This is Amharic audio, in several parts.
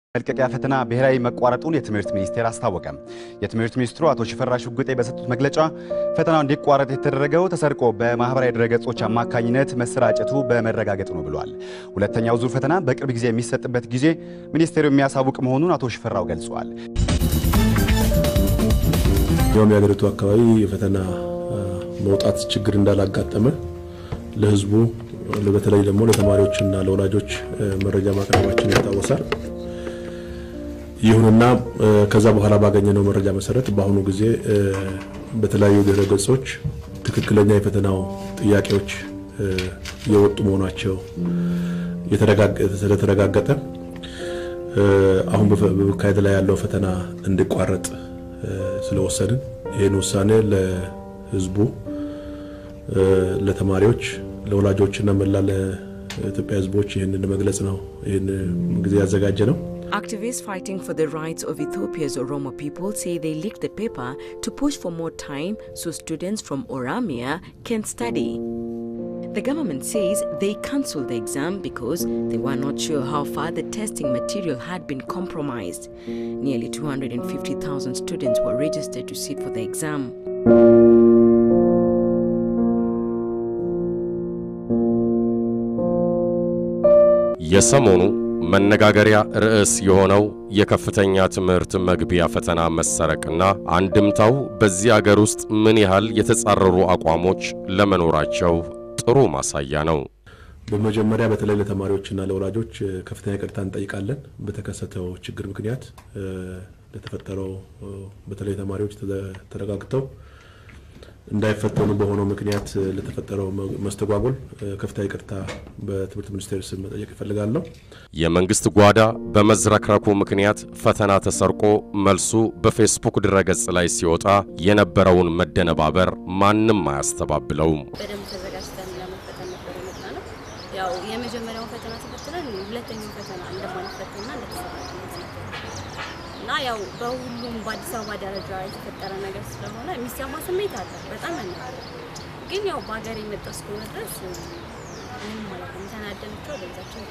መልቀቂያ ፈተና ብሔራዊ መቋረጡን የትምህርት ሚኒስቴር አስታወቀ። የትምህርት ሚኒስትሩ አቶ ሽፈራሽ ሽጉጤ በሰጡት መግለጫ ፈተናው እንዲቋረጥ የተደረገው ተሰርቆ በማህበራዊ ድረገጾች አማካኝነት መሰራጨቱ በመረጋገጡ ነው ብሏል። ሁለተኛው ዙር ፈተና በቅርብ ጊዜ የሚሰጥበት ጊዜ ሚኒስቴሩ የሚያሳውቅ መሆኑን አቶ ሽፈራው ገልጿል። ያውም የሀገሪቱ አካባቢ የፈተና መውጣት ችግር እንዳላጋጠመ ለሕዝቡ በተለይ ደግሞ ለተማሪዎችና ለወላጆች መረጃ ማቅረባችን ይታወሳል። ይሁንና ከዛ በኋላ ባገኘነው መረጃ መሰረት በአሁኑ ጊዜ በተለያዩ ድረ ገጾች ትክክለኛ የፈተናው ጥያቄዎች የወጡ መሆናቸው ስለተረጋገጠ አሁን በመካሄድ ላይ ያለው ፈተና እንዲቋረጥ ስለወሰድን ይህን ውሳኔ ለህዝቡ፣ ለተማሪዎች፣ ለወላጆችና መላ ለኢትዮጵያ ህዝቦች ይህንን መግለጽ ነው ይህን ጊዜ ያዘጋጀ ነው። Activists fighting for the rights of Ethiopia's Oromo people say they leaked the paper to push for more time so students from Oromia can study. The government says they cancelled the exam because they were not sure how far the testing material had been compromised. Nearly 250,000 students were registered to sit for the exam. የሰሞኑ መነጋገሪያ ርዕስ የሆነው የከፍተኛ ትምህርት መግቢያ ፈተና መሰረቅና አንድምታው በዚህ አገር ውስጥ ምን ያህል የተጻረሩ አቋሞች ለመኖራቸው ጥሩ ማሳያ ነው። በመጀመሪያ በተለይ ለተማሪዎችና ለወላጆች ከፍተኛ ይቅርታ እንጠይቃለን። በተከሰተው ችግር ምክንያት ለተፈጠረው በተለይ ተማሪዎች ተረጋግተው እንዳይፈተኑ በሆነው ምክንያት ለተፈጠረው መስተጓጎል ከፍተኛ ይቅርታ በትምህርት ሚኒስቴር ስም መጠየቅ እፈልጋለሁ። የመንግስት ጓዳ በመዝረክረኩ ምክንያት ፈተና ተሰርቆ መልሱ በፌስቡክ ድረገጽ ላይ ሲወጣ የነበረውን መደነባበር ማንም አያስተባብለውም። በደንብ ተዘጋጅተን ለመፈተን ነበር የመጣ ነው። ያው የመጀመሪያውን ፈተና ተፈትነን ሁለተኛው ፈተና እንደማንፈተንና እንደተሰራ እና ያው በሁሉም በአዲስ አበባ ደረጃ የተፈጠረ ነገር ስለሆነ የሚሰማ ስሜት አለ። በጣም ያናል። ግን ያው በሀገር የመጣ እስከሆነ ድረስ ምንም ማለት ነው ተናደን ብቻ ወደዛችን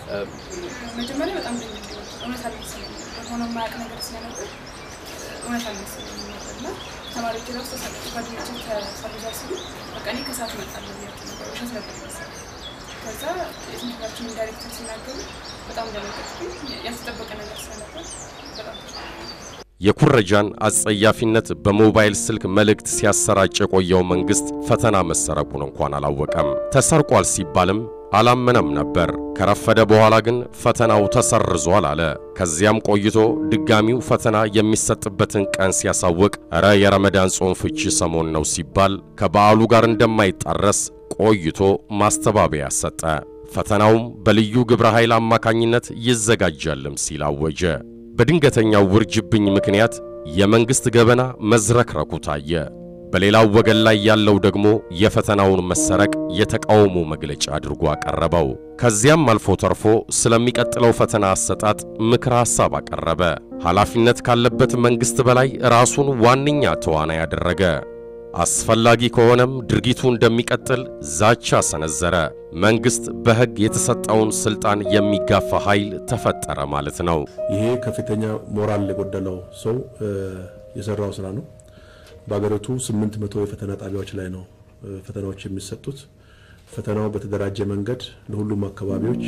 መጀመሪያ በጣም ደንቅ እውነት አልመሰለኝም። ሆኖ የማያውቅ ነገር ስለነበር እውነት አልመሰለኝም ነበር እና ተማሪዎች ራሱ ጓደኞችን ተሰርዟል ሲሉ በቃ እኔ ከሰዓት እመጣለሁ ብያቸው ነበር። ውሸት ነበር መሰለኝ። ከዛ የትምህርት ቤታችን ዳይሬክተር ሲናገሩ በጣም ደነገጥኩኝ። ያልተጠበቀ ነገር ስለነበር በጣም የኩረጃን አጸያፊነት በሞባይል ስልክ መልእክት ሲያሰራጭ የቆየው መንግስት ፈተና መሰረቁን እንኳን አላወቀም። ተሰርቋል ሲባልም አላመነም ነበር። ከረፈደ በኋላ ግን ፈተናው ተሰርዟል አለ። ከዚያም ቆይቶ ድጋሚው ፈተና የሚሰጥበትን ቀን ሲያሳውቅ እረ የረመዳን ጾም ፍቺ ሰሞን ነው ሲባል ከበዓሉ ጋር እንደማይጣረስ ቆይቶ ማስተባበያ ሰጠ። ፈተናውም በልዩ ግብረ ኃይል አማካኝነት ይዘጋጃልም ሲል አወጀ። በድንገተኛው ውርጅብኝ ምክንያት የመንግሥት ገበና መዝረክረኩ ታየ። በሌላው ወገን ላይ ያለው ደግሞ የፈተናውን መሰረቅ የተቃውሞ መግለጫ አድርጎ አቀረበው። ከዚያም አልፎ ተርፎ ስለሚቀጥለው ፈተና አሰጣጥ ምክረ ሐሳብ አቀረበ። ኃላፊነት ካለበት መንግሥት በላይ ራሱን ዋነኛ ተዋናይ ያደረገ። አስፈላጊ ከሆነም ድርጊቱ እንደሚቀጥል ዛቻ ሰነዘረ። መንግሥት በሕግ የተሰጠውን ሥልጣን የሚጋፋ ኃይል ተፈጠረ ማለት ነው። ይሄ ከፍተኛ ሞራል የጎደለው ሰው የሰራው ስራ ነው። በሀገሪቱ ስምንት መቶ የፈተና ጣቢያዎች ላይ ነው ፈተናዎች የሚሰጡት። ፈተናው በተደራጀ መንገድ ለሁሉም አካባቢዎች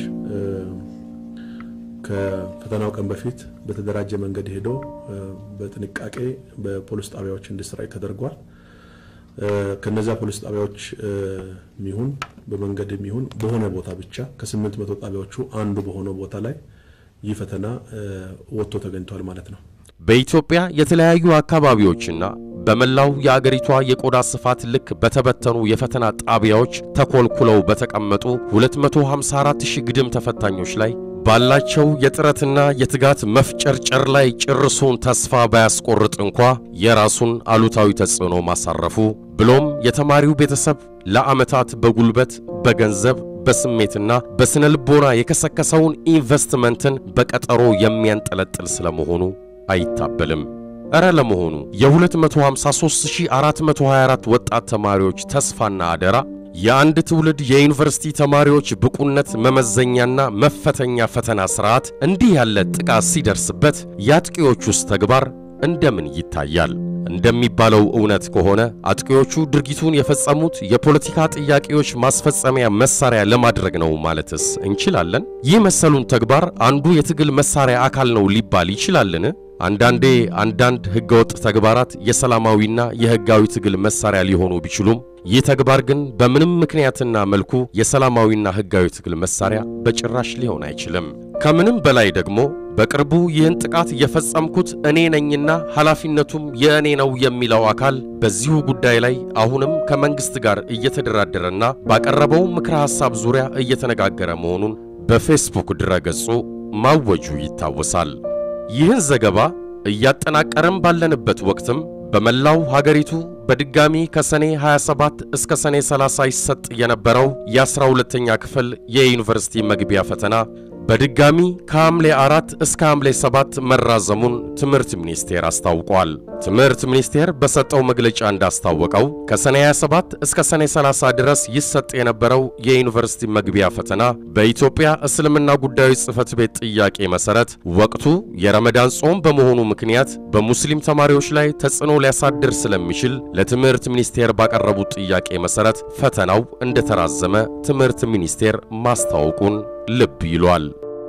ከፈተናው ቀን በፊት በተደራጀ መንገድ ሄዶ በጥንቃቄ በፖሊስ ጣቢያዎች እንዲሰራጭ ተደርጓል። ከነዚያ ፖሊስ ጣቢያዎች ሚሆን በመንገድ የሚሆን በሆነ ቦታ ብቻ ከስምንት መቶ ጣቢያዎቹ አንዱ በሆነው ቦታ ላይ ይህ ፈተና ወጥቶ ተገኝቷል ማለት ነው። በኢትዮጵያ የተለያዩ አካባቢዎችና በመላው የአገሪቷ የቆዳ ስፋት ልክ በተበተኑ የፈተና ጣቢያዎች ተኮልኩለው በተቀመጡ 254 ሺህ ግድም ተፈታኞች ላይ ባላቸው የጥረትና የትጋት መፍጨርጨር ላይ ጭርሱን ተስፋ ባያስቆርጥ እንኳ የራሱን አሉታዊ ተጽዕኖ ማሳረፉ ብሎም የተማሪው ቤተሰብ ለዓመታት በጉልበት በገንዘብ በስሜትና በስነ ልቦና የከሰከሰውን ኢንቨስትመንትን በቀጠሮ የሚያንጠለጥል ስለመሆኑ አይታበልም። እረ ለመሆኑ የ253424 ወጣት ተማሪዎች ተስፋና አደራ የአንድ ትውልድ የዩኒቨርሲቲ ተማሪዎች ብቁነት መመዘኛና መፈተኛ ፈተና ስርዓት እንዲህ ያለ ጥቃት ሲደርስበት የአጥቂዎቹስ ተግባር እንደምን ይታያል? እንደሚባለው እውነት ከሆነ አጥቂዎቹ ድርጊቱን የፈጸሙት የፖለቲካ ጥያቄዎች ማስፈጸሚያ መሳሪያ ለማድረግ ነው ማለትስ እንችላለን? ይህ መሰሉን ተግባር አንዱ የትግል መሳሪያ አካል ነው ሊባል ይችላልን? አንዳንዴ አንዳንድ ህገወጥ ተግባራት የሰላማዊና የህጋዊ ትግል መሳሪያ ሊሆኑ ቢችሉም ይህ ተግባር ግን በምንም ምክንያትና መልኩ የሰላማዊና ህጋዊ ትግል መሳሪያ በጭራሽ ሊሆን አይችልም። ከምንም በላይ ደግሞ በቅርቡ ይህን ጥቃት የፈጸምኩት እኔ ነኝና ኃላፊነቱም የእኔ ነው የሚለው አካል በዚሁ ጉዳይ ላይ አሁንም ከመንግስት ጋር እየተደራደረና ባቀረበው ምክረ ሐሳብ ዙሪያ እየተነጋገረ መሆኑን በፌስቡክ ድረገጹ ማወጁ ይታወሳል። ይህን ዘገባ እያጠናቀረም ባለንበት ወቅትም በመላው ሀገሪቱ በድጋሚ ከሰኔ 27 እስከ ሰኔ 30 ይሰጥ የነበረው የ12ኛ ክፍል የዩኒቨርሲቲ መግቢያ ፈተና በድጋሚ ከሐምሌ 4 እስከ ሐምሌ 7 መራዘሙን ትምህርት ሚኒስቴር አስታውቋል። ትምህርት ሚኒስቴር በሰጠው መግለጫ እንዳስታወቀው ከሰኔ 27 እስከ ሰኔ 30 ድረስ ይሰጥ የነበረው የዩኒቨርሲቲ መግቢያ ፈተና በኢትዮጵያ እስልምና ጉዳዮች ጽሕፈት ቤት ጥያቄ መሠረት ወቅቱ የረመዳን ጾም በመሆኑ ምክንያት በሙስሊም ተማሪዎች ላይ ተጽዕኖ ሊያሳድር ስለሚችል ለትምህርት ሚኒስቴር ባቀረቡት ጥያቄ መሠረት ፈተናው እንደተራዘመ ትምህርት ሚኒስቴር ማስታወቁን ልብ ይሏል።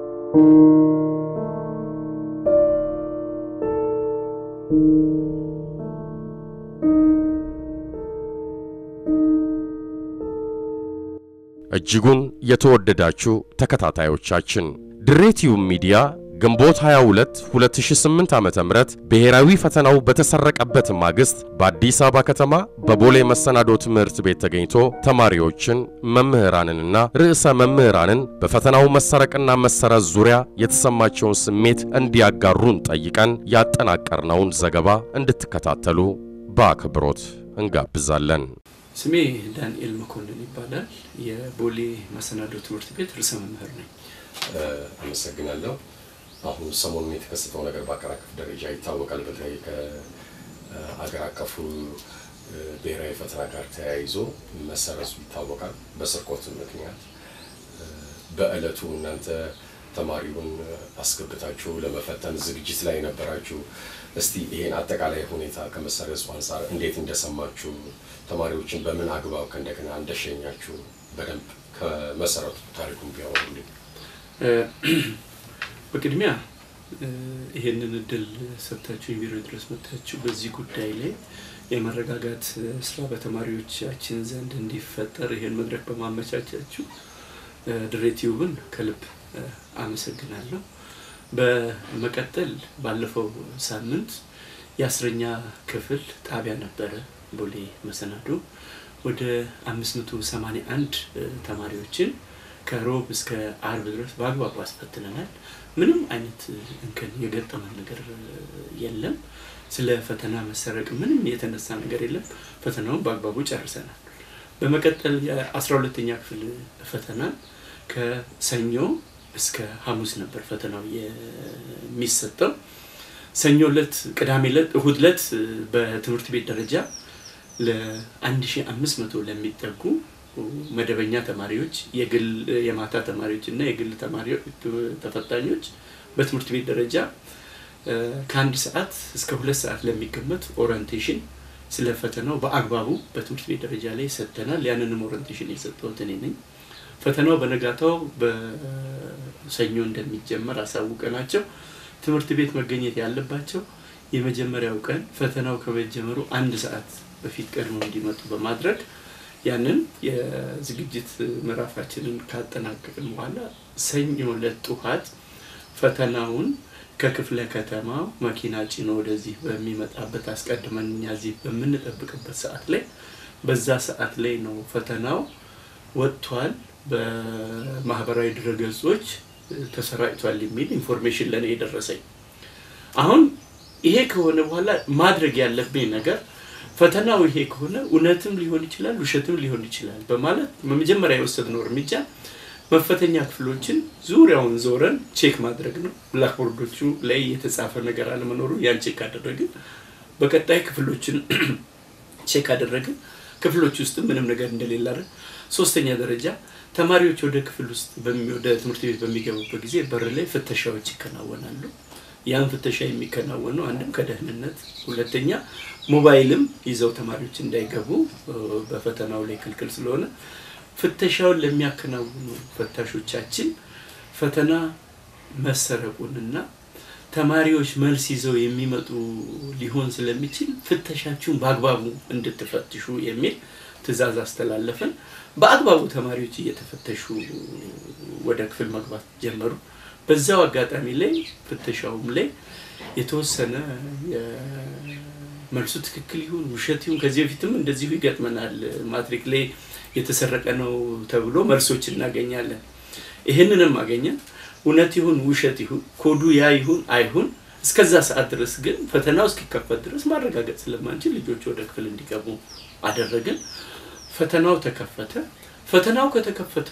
እጅጉን የተወደዳችሁ ተከታታዮቻችን ድሬቲዩብ ሚዲያ ግንቦት 22 2008 ዓ.ም ብሔራዊ ፈተናው በተሰረቀበት ማግስት በአዲስ አበባ ከተማ በቦሌ መሰናዶ ትምህርት ቤት ተገኝቶ ተማሪዎችን መምህራንንና ርዕሰ መምህራንን በፈተናው መሰረቅና መሰረዝ ዙሪያ የተሰማቸውን ስሜት እንዲያጋሩን ጠይቀን ያጠናቀርነውን ዘገባ እንድትከታተሉ በአክብሮት እንጋብዛለን። ስሜ ዳንኤል መኮንን ይባላል። የቦሌ መሰናዶ ትምህርት ቤት ርዕሰ መምህር ነኝ። አመሰግናለሁ። አሁን ሰሞኑን የተከሰተው ነገር በአገር አቀፍ ደረጃ ይታወቃል። በተለይ ከአገር አቀፉ ብሔራዊ ፈተና ጋር ተያይዞ መሰረዙ ይታወቃል። በስርቆት ምክንያት በዕለቱ እናንተ ተማሪውን አስገብታችሁ ለመፈተን ዝግጅት ላይ ነበራችሁ። እስቲ ይሄን አጠቃላይ ሁኔታ ከመሰረዙ አንጻር እንዴት እንደሰማችሁ፣ ተማሪዎችን በምን አግባብ ከእንደገና እንደሸኛችሁ በደንብ ከመሰረቱ ታሪኩን ቢያወሩልኝ። በቅድሚያ ይሄንን እድል ሰጥታችሁ ቢሮ ድረስ መጥታችሁ በዚህ ጉዳይ ላይ የመረጋጋት ስራ በተማሪዎቻችን ዘንድ እንዲፈጠር ይሄን መድረክ በማመቻቻችሁ ድሬቲዩብን ከልብ አመሰግናለሁ። በመቀጠል ባለፈው ሳምንት የአስረኛ ክፍል ጣቢያ ነበረ ቦሌ መሰናዶ ወደ 581 ተማሪዎችን ከሮብ እስከ አርብ ድረስ በአግባቡ አስፈትነናል። ምንም አይነት እንከን የገጠመን ነገር የለም። ስለ ፈተና መሰረቅ ምንም የተነሳ ነገር የለም። ፈተናውን በአግባቡ ጨርሰናል። በመቀጠል የአስራ ሁለተኛ ክፍል ፈተና ከሰኞ እስከ ሐሙስ ነበር ፈተናው የሚሰጠው። ሰኞ ዕለት፣ ቅዳሜ ዕለት፣ እሁድ ዕለት በትምህርት ቤት ደረጃ ለ1500 ለሚጠጉ መደበኛ ተማሪዎች የግል የማታ ተማሪዎች እና የግል ተማሪዎች ተፈታኞች በትምህርት ቤት ደረጃ ከአንድ ሰዓት እስከ ሁለት ሰዓት ለሚገመት ኦሪንቴሽን ስለ ፈተናው በአግባቡ በትምህርት ቤት ደረጃ ላይ ሰጥተናል። ያንንም ኦሪንቴሽን የሰጠሁት እኔ ነኝ። ፈተናው በነጋታው በሰኞ እንደሚጀመር አሳውቀናቸው ትምህርት ቤት መገኘት ያለባቸው የመጀመሪያው ቀን ፈተናው ከመጀመሩ አንድ ሰዓት በፊት ቀድሞ እንዲመጡ በማድረግ ያንን የዝግጅት ምዕራፋችንን ካጠናቀቅን በኋላ ሰኞ ዕለት ጠዋት ፈተናውን ከክፍለ ከተማው መኪና ጭኖ ወደዚህ በሚመጣበት አስቀድመን እኛ እዚህ በምንጠብቅበት ሰዓት ላይ በዛ ሰዓት ላይ ነው ፈተናው ወጥቷል፣ በማህበራዊ ድረገጾች ተሰራጭቷል የሚል ኢንፎርሜሽን ለእኔ የደረሰኝ። አሁን ይሄ ከሆነ በኋላ ማድረግ ያለብኝ ነገር ፈተናው ይሄ ከሆነ እውነትም ሊሆን ይችላል፣ ውሸትም ሊሆን ይችላል በማለት በመጀመሪያ የወሰድነው እርምጃ መፈተኛ ክፍሎችን ዙሪያውን ዞረን ቼክ ማድረግ ነው። ብላክቦርዶቹ ላይ የተጻፈ ነገር አለመኖሩ ያን ቼክ አደረግን። በቀጣይ ክፍሎችን ቼክ አደረግን። ክፍሎች ውስጥ ምንም ነገር እንደሌለ አይደል። ሶስተኛ ደረጃ ተማሪዎች ወደ ክፍል ውስጥ በሚ- ወደ ትምህርት ቤት በሚገቡበት ጊዜ በር ላይ ፍተሻዎች ይከናወናሉ። ያን ፍተሻ የሚከናወነው አንድም ከደህንነት፣ ሁለተኛ ሞባይልም ይዘው ተማሪዎች እንዳይገቡ እ፣ በፈተናው ላይ ክልክል ስለሆነ ፍተሻውን ለሚያከናውኑ ፈታሾቻችን ፈተና መሰረቁንና ተማሪዎች መልስ ይዘው የሚመጡ ሊሆን ስለሚችል ፍተሻችሁን በአግባቡ እንድትፈትሹ የሚል ትዕዛዝ አስተላለፍን። በአግባቡ ተማሪዎች እየተፈተሹ ወደ ክፍል መግባት ጀመሩ። በዛው አጋጣሚ ላይ ፍተሻውም ላይ የተወሰነ መልሱ ትክክል ይሁን ውሸት ይሁን ከዚህ በፊትም እንደዚሁ ይገጥመናል። ማትሪክ ላይ የተሰረቀ ነው ተብሎ መልሶች እናገኛለን። ይህንንም አገኘን። እውነት ይሁን ውሸት ይሁን ኮዱ ያ ይሁን አይሁን እስከዛ ሰዓት ድረስ ግን ፈተናው እስኪከፈት ድረስ ማረጋገጥ ስለማንችል ልጆች ወደ ክፍል እንዲገቡ አደረግን። ፈተናው ተከፈተ። ፈተናው ከተከፈተ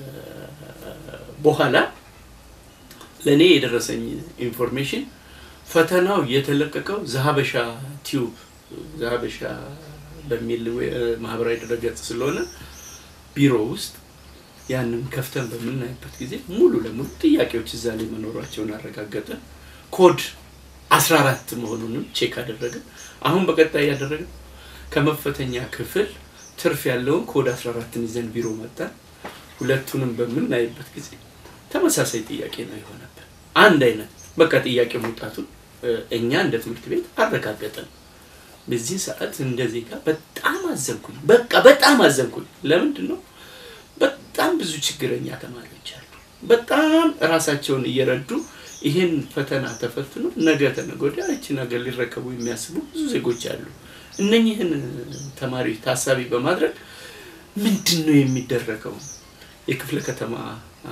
በኋላ ለእኔ የደረሰኝ ኢንፎርሜሽን ፈተናው የተለቀቀው ዘሀበሻ ቲዩብ ዘሀበሻ በሚል ዌ- ማህበራዊ ድረገጽ ስለሆነ ቢሮ ውስጥ ያንን ከፍተን በምናይበት ጊዜ ሙሉ ለሙሉ ጥያቄዎች እዛ ላይ መኖራቸውን አረጋገጠን። ኮድ 14 መሆኑንም ቼክ አደረግን። አሁን በቀጣይ ያደረግን ከመፈተኛ ክፍል ትርፍ ያለውን ኮድ 14ን ይዘን ቢሮ መጣን። ሁለቱንም በምናይበት ጊዜ ተመሳሳይ ጥያቄ ነው የሆነብን። አንድ አይነት በቃ ጥያቄ መውጣቱን እ፣ እኛ እንደ ትምህርት ቤት አረጋገጠን። በዚህ ሰዓት እንደ ዜጋ በጣም አዘንኩኝ። በቃ በጣም አዘንኩኝ። ለምንድን ነው? በጣም ብዙ ችግረኛ ተማሪዎች አሉ። በጣም ራሳቸውን እየረዱ ይህን ፈተና ተፈትኖ ነገ ተነገ ወዲያ ይህችን ሀገር ሊረከቡ የሚያስቡ ብዙ ዜጎች አሉ። እነኚህን ተማሪዎች ታሳቢ በማድረግ ምንድን ነው የሚደረገው? የክፍለ ከተማ አ፣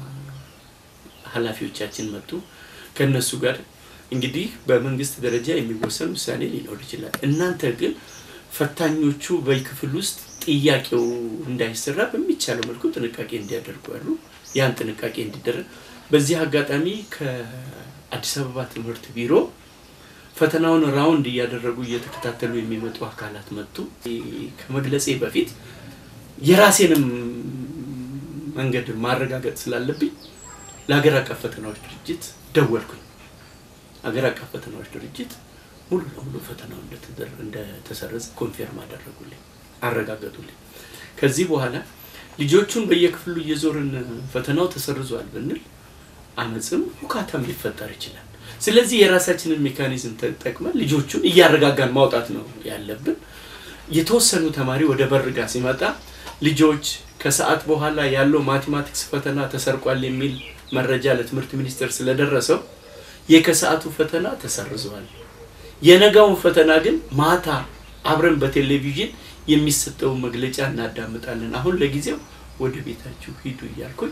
ኃላፊዎቻችን መጡ። ከነሱ ጋር እንግዲህ በመንግስት ደረጃ የሚወሰን ውሳኔ ሊኖር ይችላል። እናንተ ግን ፈታኞቹ በክፍል ውስጥ ጥያቄው እንዳይሰራ በሚቻለው መልኩ ጥንቃቄ እንዲያደርጉ ያሉ ያን ጥንቃቄ እንዲደረግ በዚህ አጋጣሚ ከአዲስ አበባ ትምህርት ቢሮ ፈተናውን ራውንድ እያደረጉ እየተከታተሉ የሚመጡ አካላት መጡ። ከመግለጼ በፊት የራሴንም መንገድ ማረጋገጥ ስላለብኝ ለሀገር አቀፍ ፈተናዎች ድርጅት ደወልኩኝ። ሀገር አቀፍ ፈተናዎች ድርጅት ሙሉ ለሙሉ ፈተናው እንደተደረ- እንደተሰረዘ ኮንፌርም አደረጉልኝ፣ አረጋገጡልኝ። ከዚህ በኋላ ልጆቹን በየክፍሉ እየዞርን ፈተናው ተሰርዟል ብንል አመፅም ሁካታም ሊፈጠር ይችላል። ስለዚህ የራሳችንን ሜካኒዝም ተጠቅመን ልጆቹን እያረጋጋን ማውጣት ነው ያለብን። የተወሰኑ ተማሪ ወደ በር ጋር ሲመጣ ልጆች ከሰዓት በኋላ ያለው ማቴማቲክስ ፈተና ተሰርቋል የሚል መረጃ ለትምህርት ሚኒስቴር ስለደረሰው የከሰዓቱ ፈተና ተሰርዘዋል። የነጋውን ፈተና ግን ማታ አብረን በቴሌቪዥን የሚሰጠውን መግለጫ እናዳምጣለን። አሁን ለጊዜው ወደ ቤታችሁ ሂዱ እያልኩኝ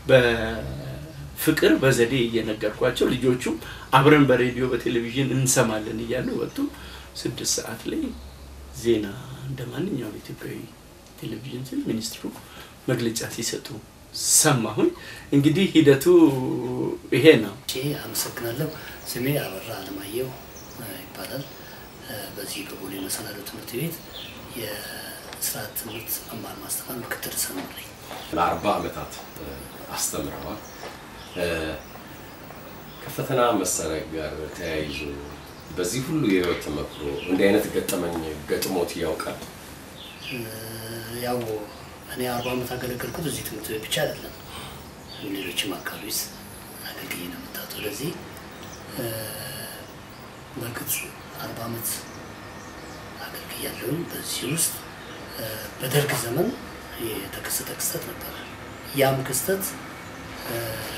በፍቅር በዘዴ እየነገርኳቸው ልጆቹም አብረን በሬዲዮ በቴሌቪዥን እንሰማለን እያሉ ወጡ። ስድስት ሰዓት ላይ ዜና እንደ ማንኛውም ኢትዮጵያዊ ቴሌቪዥን ስል ሚኒስትሩ መግለጫ ሲሰጡ ሰማሁኝ። እንግዲህ ሂደቱ ይሄ ነው። እሺ አመሰግናለሁ። ስሜ አበራ አለማየሁ እ፣ ይባላል። እ፣ በዚህ በቦሌ መሰናዶ ትምህርት ቤት የስርዓት ትምህርት መማር ማስተማር ምክትል ርዕሰ መምህር ነኝ። ለአርባ ዓመታት እ፣ አስተምረዋል። እ፣ ከፈተና መሰረቅ ጋር ተያይዞ በዚህ ሁሉ የህይወት ተመክሮ እንዲህ አይነት ገጠመኝ ገጥሞት ያውቃል? እ፣ ያው እኔ አርባ ዓመት አገለገልኩት እዚህ ትምህርት ቤት ብቻ አይደለም፣ ሌሎችም አካባቢ አገልግዬ ነው የመጣሁት ወደዚህ። እ፣ በእርግጥ አርባ ዓመት አገልግያለሁ። በዚህ ውስጥ እ፣ በደርግ ዘመን የተከሰተ ክስተት ነበረ። ያም ክስተት እ፣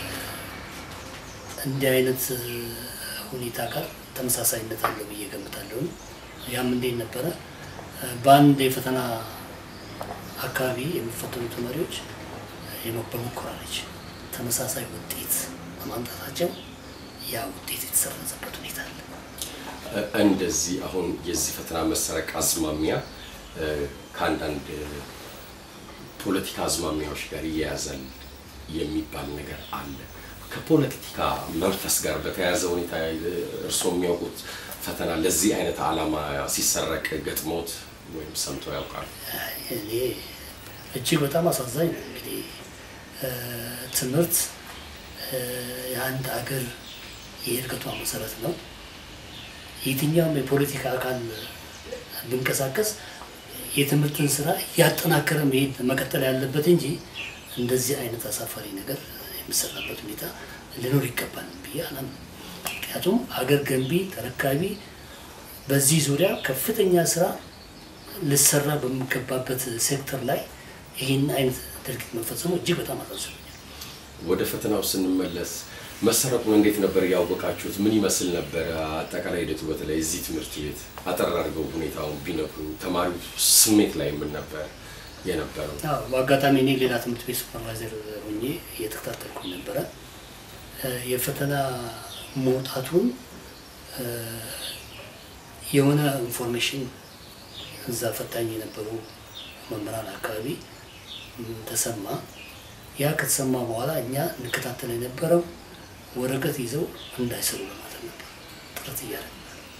እንዲህ አይነት እ፣ ሁኔታ ጋር ተመሳሳይነት አለው ብዬ ገምታለሁ። ያም እንዴት ነበረ? እ፣ በአንድ የፈተና አካባቢ የሚፈተኑ ተማሪዎች የመ- በሙከራ ልጅ ተመሳሳይ ውጤት በማምጣታቸው ያ ውጤት የተሰረዘበት ሁኔታ አለ። እ፣ እንደዚህ አሁን የዚህ ፈተና መሰረቅ አዝማሚያ እ፣ ከአንዳንድ እ፣ ፖለቲካ አዝማሚያዎች ጋር ይያያዛል የሚባል ነገር አለ። ከፖለቲካ መንፈስ ጋር በተያያዘ ሁኔታ እ፣ እርስዎ የሚያውቁት ፈተና ለዚህ አይነት ዓላማ ሲሰረቅ ገጥሞት ወይም ሰምቶ ያውቃል? እኔ እጅግ በጣም አሳዛኝ ነው። እንግዲህ ትምህርት የአንድ አገር የእድገቷ መሰረት ነው። የትኛውም የፖለቲካ አካል ብንቀሳቀስ የትምህርትን ስራ እያጠናከረ መሄድ መቀጠል ያለበት እንጂ እንደዚህ አይነት አሳፋሪ ነገር የሚሰራበት ሁኔታ ሊኖር ይገባል ብዬ አላምንም። ምክንያቱም አገር ገንቢ ተረካቢ በዚህ ዙሪያ ከፍተኛ ስራ ልሰራ በሚገባበት ሴክተር ላይ ይህን አይነት ድርጊት መፈጸሙ እጅግ በጣም አሳዝኖኛል። ወደ ፈተናው ስንመለስ መሰረቁን እንዴት ነበር ያወቃችሁት? ምን ይመስል ነበር አጠቃላይ ሂደቱ? በተለይ እዚህ ትምህርት ቤት አጠር አድርገው ሁኔታውን ቢነግሩ። ተማሪው ስሜት ላይ ምን ነበር የነበረው? አዎ፣ በአጋጣሚ እኔ ሌላ ትምህርት ቤት ሱፐርቫይዘር ሆኜ እየተከታተልኩኝ ነበረ። የፈተና መውጣቱን የሆነ ኢንፎርሜሽን እዛ ፈታኝ የነበሩ መምህራን አካባቢ ተሰማ። ያ ከተሰማ በኋላ እኛ እንከታተል የነበረው ወረቀት ይዘው እንዳይሰሩ ለማለት ነበር ጥረት እያደረግን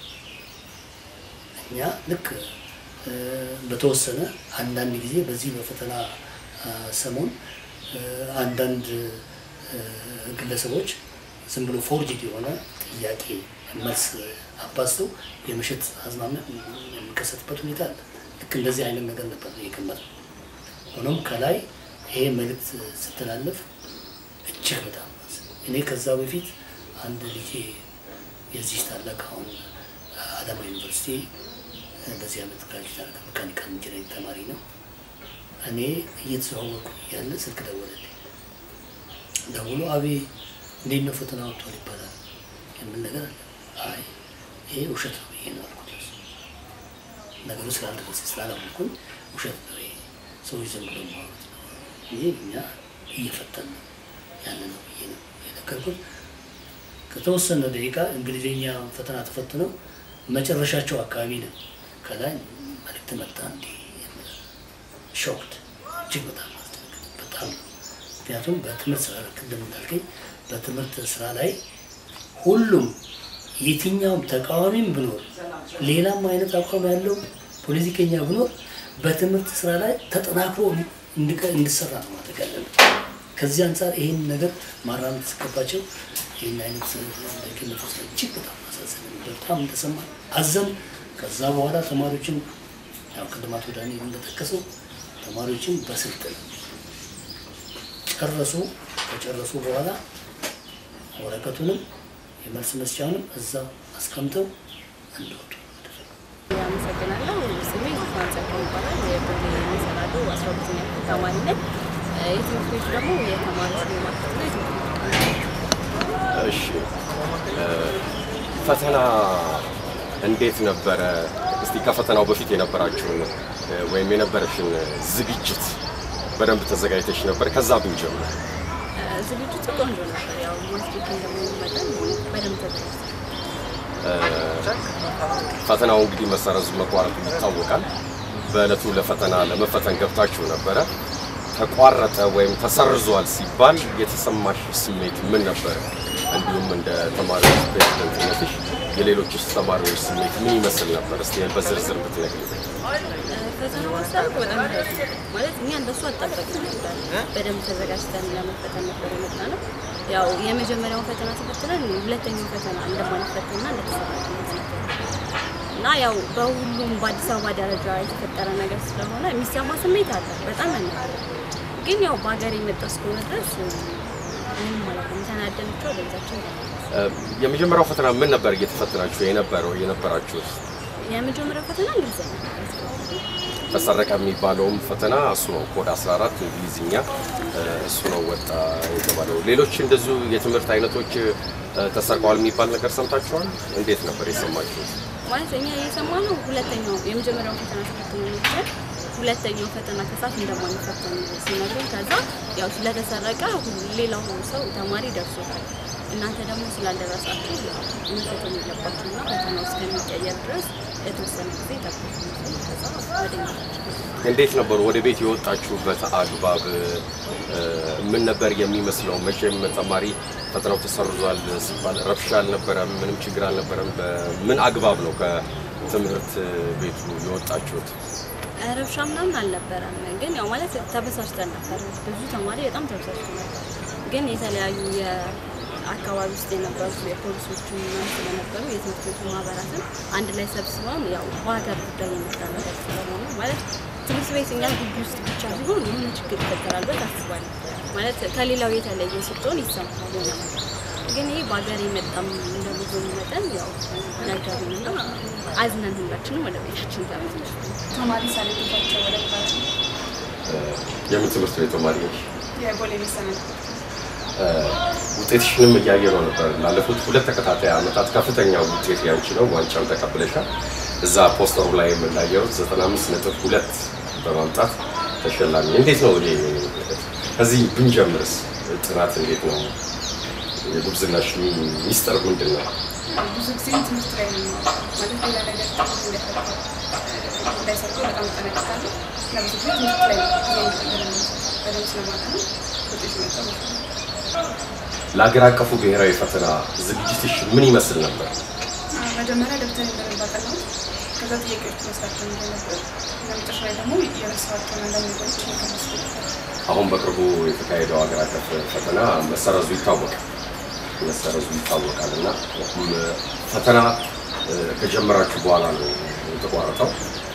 እኛ ልክ በተወሰነ አንዳንድ ጊዜ በዚህ በፈተና ሰሞን አንዳንድ ግለሰቦች ዝም ብሎ ፎርጅድ የሆነ ጥያቄ መልስ አባዝተው የመሸጥ አዝማሚያ የሚከሰትበት ሁኔታ አለ። ልክ እንደዚህ አይነት ነገር ነበር የገመት ሆኖም ከላይ ይሄ መልእክት ስተላለፍ እጅግ በጣም እኔ ከዛ በፊት አንድ ልጄ የዚህ ታላቅ አሁን አዳማ ዩኒቨርሲቲ በዚህ ዓመት ግራጅዌት ያደረገ መካኒካል ኢንጂነሪንግ ተማሪ ነው። እኔ እየተዘዋወርኩ እያለ ስልክ ደወለልኝ። ደውሎ አቤ እንዴት ነው ፈተና ወጥቷል ይባላል የምን ነገር አለ። አይ ይሄ ውሸት ነው ብዬ ነው አልኩት። ነገሩ ስላልደረሰ ስላላወቅኩኝ ውሸት ነው ይሄ ሰዎች ዝም ብሎ ማውራት ነው እንጂ እኛ እየፈተን ነው ያለ ነው ብዬ ነው የነገርኩት። ከተወሰነ ደቂቃ እንግሊዝኛ ፈተና ተፈትነው መጨረሻቸው አካባቢ ነው ከላይ መልዕክት መጣ። እንዲህ ሾክድ እጅግ በጣም ማስደነገጥ በጣም ምክንያቱም በትምህርት ስራ ቅድም እንዳልከኝ በትምህርት ስራ ላይ ሁሉም የትኛውም ተቃዋሚም ብኖር ሌላም አይነት አቋም ያለው ፖለቲከኛ ብኖር በትምህርት ስራ ላይ ተጠናክሮ እንዲሰራ ነው ማድረግ ያለብን። ከዚህ አንጻር ይህን ነገር ማራመድ ሲገባቸው ይህን አይነት ደግነት ውስጥ እጅግ በጣም ማሳዘን በጣም እንደሰማ አዘን። ከዛ በኋላ ተማሪዎችን ያው ቅድም አቶ ዳንኤል እንደጠቀሰው ተማሪዎችን በስልጠና ጨረሱ። ከጨረሱ በኋላ ወረቀቱንም የመልስ መስጫውንም እዛ አስቀምጠው እንደወጡ አመሰግናለሁ። ስሜ ጉፋን ጸጋው ይባላል። የብሬ መሰናዶ አስራ ሁለተኛ ክፍል ተማሪ ነኝ። የትምህርት ቤቱ ደግሞ የተማሪዎች ማርኬት ነው። እሺ ፈተና እንዴት ነበረ? እስቲ ከፈተናው በፊት የነበራችሁን ወይም የነበረሽን ዝግጅት በደንብ ተዘጋጅተሽ ነበር? ከዛ ብንጀምር። ዝግጅቱ ቆንጆ ነበር። ያው ማስጌት እንደመሆኑ መጠን በደንብ ተዘጋጅተን ፈተናው እንግዲህ መሰረዙ መቋረጡ ይታወቃል። በእለቱ ለፈተና ለመፈተን ገብታችሁ ነበረ። ተቋረጠ ወይም ተሰርዟል ሲባል የተሰማሽ ስሜት ምን ነበር? እንዲሁም እንደ ተማሪዎች ፕሬዝደንትነትሽ የሌሎችስ ተማሪዎች ስሜት ምን ይመስል ነበር? እስቲ በዝርዝር ብትነግሪኝ። ፈተናው ማሳለፍ በጣም ማለት እኛ እንደሱ አልጠበቅንም ነበር። በደንብ ተዘጋጅተን ለመፈተን ነበር የመጣ ነው። ያው የመጀመሪያውን ፈተና ተፈትነን ሁለተኛው ፈተና እንደማንፈተንና እንደተሰራለን እና ያው በሁሉም በአዲስ አበባ ደረጃ የተፈጠረ ነገር ስለሆነ የሚሰማ ስሜት አለ። በጣም ያናል። ግን ያው በሀገር የመጣ እስከሆነ ድረስ ምንም ማለት ነው ተናደን ብቻ ወደ ቤታችን የመጀመሪያው ፈተና ምን ነበር እየተፈተናችሁ የነበረው የነበራችሁት? የመጀመሪያው ፈተና እንግሊዝኛ ነበር። ተሰረቀ የሚባለውም ፈተና እሱ ነው። ኮድ 14 እንግሊዝኛ እሱ ነው ወጣ የተባለው። ሌሎች እንደዚሁ የትምህርት አይነቶች ተሰርቀዋል የሚባል ነገር ሰምታችኋል? እንዴት ነበር የሰማችሁት? ማለት እኛ የሰማነው ሁለተኛው የመጀመሪያው ፈተና ተፈትኖ ነበር። ሁለተኛው ፈተና ከሳት እንደማንፈተን ሲነግሩን ከዛ ያው ስለተሰረቀ ሌላው ሰው ተማሪ ደርሶታል። እናንተ ደግሞ ስላልደረሳችሁ መፈተን የለባችሁና ፈተናው እስከሚቀየር ድረስ የተወሰነ ጊዜ ጠብቁ። ከዛ ወደ እንዴት ነበሩ? ወደ ቤት የወጣችሁበት አግባብ እ፣ ምን ነበር የሚመስለው? መቼም ተማሪ ፈተናው ተሰርዟል ሲባል ረብሻ አልነበረም፣ ምንም ችግር አልነበረም። በምን አግባብ ነው ከትምህርት ቤቱ የወጣችሁት? ረብሻ ምናምን አልነበረም። ግን ያው ማለት ተበሳጭተን ነበር። ብዙ ተማሪ በጣም ተበሳጭቶ ነበር። ግን የተለያዩ የአካባቢ ውስጥ የነበሩ የፖሊሶቹ ምናምን ስለነበሩ የትምህርት ቤቱ ማህበራትን አንድ ላይ ሰብስበን ያው በሀገር ጉዳይ የመጣ ነገር ስለሆነ ማለት ትምህርት ቤት እኛ ግቢ ውስጥ ብቻ ሲሆን የሆነ ችግር ይፈጠራል ብለን አስባለሁ። ማለት ከሌላው የተለየ ስትሆን ይሰማል የሆነ ነገር። ግን ይህ በሀገር የመጣም እንደመሆኑ መጠን ያው ነገሩንና አዝነን ሁላችንም ወደ ቤታችን ተመለስን። ተማሪ ሳለቤታቸው ወደ ባለ የምን ትምህርት ቤት ተማሪ ነሽ? የቦሌ መሰናል ውጤትሽንም እያየ ነው ነበር። ላለፉት ሁለት ተከታታይ ዓመታት ከፍተኛ ውጤት ያንቺ ነው። ዋንጫም ተቀብለሻል። እዛ ፖስተሩ ላይ የምናየው 95 ነጥብ ሁለት በማምጣት ተሸላሚ። እንዴት ነው ይሄ? ከዚህ ብንጀምርስ ጥናት እንዴት ነው? የጉብዝናሽ ሚስጥር ምንድን ነው? ብዙ ጊዜ ትምህርት ላይ ነው ማለት ሌላ ነገር እንዳይፈጠር እንዳይሰርቁ በጣም እጠነቀቃለሁ እና ብዙ ጊዜ ትምህርት ላይ ጊዜ በደንብ ስለማጠና ውጤት መጣ ማለት ነው። ለሀገር አቀፉ ብሔራዊ ፈተና ዝግጅትሽ ምን ይመስል ነበር? መጀመሪያ ደብተር በደንብ አጠናሁት። ከዛ ጥያቄዎች መስራት ጀምሬ ነበር እና መጨረሻ ላይ ደግሞ የረሳኋቸውን አንዳንድ ነገሮች እየቀነስኩ ነበር። አሁን በቅርቡ የተካሄደው ሀገር አቀፍ ፈተና መሰረዙ ይታወቃል መሰረዙ ይታወቃል እና ም፣ ፈተና እ፣ ከጀመራችሁ በኋላ ነው የተቋረጠው።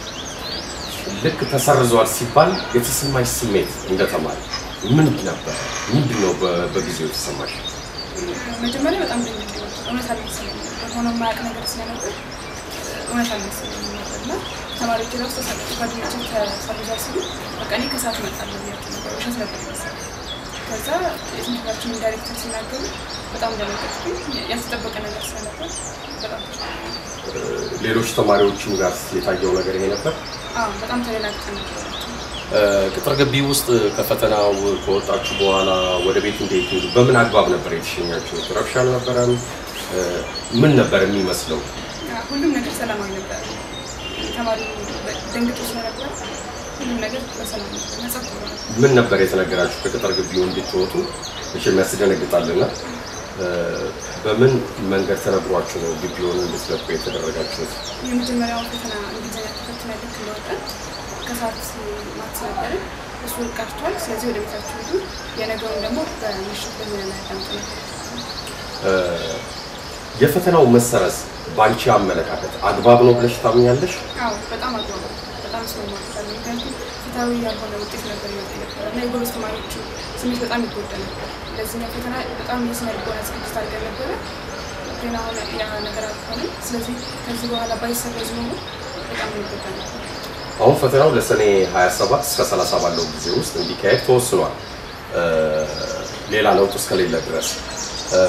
ልክ ተሰርዟል ሲባል የተሰማሽ ስሜት እንደ ተማሪ ምን ነበር? ምንድን ነው በ- በጊዜው የተሰማሽ? መጀመሪያ በጣም ደንግጬ ነበር። እውነት አልመሰለኝም ነበር። ሆኖ የማያውቅ ነገር ስለነበር እውነት አልመሰለኝም ነበር እና ተማሪዎች ራሱ ተሳቀቁ። ጓደኞቼ ተሰርዟል ሲሉ በቃ እኔ ከሰዓት እመጣለሁ ብያቸው ነበር። ውሸት ነበር የመሰለኝ። ከዛ የትምህርት ቤታችን ዳይሬክተር ሲናገሩ በጣም ደነገጥኩኝ። ያልተጠበቀ ነገር ስለነበር በጣም እ፣ ሌሎች ተማሪዎችም ጋር የታየው ነገር ይሄ ነበር። አዎ በጣም ተደናግጠን ነበር። እ፣ ቅጥር ግቢ ውስጥ ከፈተናው ከወጣችሁ በኋላ ወደ ቤት እንዴት ሄዱ? በምን አግባብ ነበር የተሸኛችሁት? ረብሻ አልነበረም? እ፣ ምን ነበር የሚመስለው? ሁሉም ነገር ሰላማዊ ነበር። ተማሪ ደንግጦ ስለነበር ሁሉም ነገር በሰላም ነበር። ነጻ ብሎ ነበር። ምን ነበር የተነገራችሁ ከቅጥር ግቢው እንድትወጡ? መቼም ያስደነግጣልና እ፣ በምን መንገድ ተነግሯችሁ ነው ግቢውን እንድትለቁ የተደረጋችሁት? የመጀመሪያውን ፈተና እንግሊዝኛ ተፈትና ልክ እንደወጣን ከሰዓት ማትስ ነበርን። እሱ ቀርቷል። ስለዚህ ወደ ቤታችሁ ሂዱ፣ የነገውን ደግሞ በምሽት በዜና ላይ አዳምጡ ነበር። እ፣ የፈተናው መሰረዝ በአንቺ አመለካከት አግባብ ነው ብለሽ ታምኛለሽ? አዎ በጣም አግባብ ነው። በጣም ስለማታለ ምክንያቱም ፍትሐዊ ያልሆነ ውጤት ነበር ይመጣ ነበር እና የጎበዝ ተማሪዎቹ ስሜት በጣም ይጎዳ ነበር። ለዚህኛው ፈተና በጣም የስነ ልቦና ዝግጅት አድርገን ነበረ፣ ግን አሁን ያ ነገር አልሆነም። ስለዚህ ከዚህ በኋላ ባይሰረዝ ኖሮ በጣም ይጎዳ ነበር። አሁን ፈተናው ለሰኔ 27 እስከ 30 ባለው ጊዜ ውስጥ እንዲካሄድ ተወስኗል። እ፣ ሌላ ለውጥ እስከሌለ ድረስ እ፣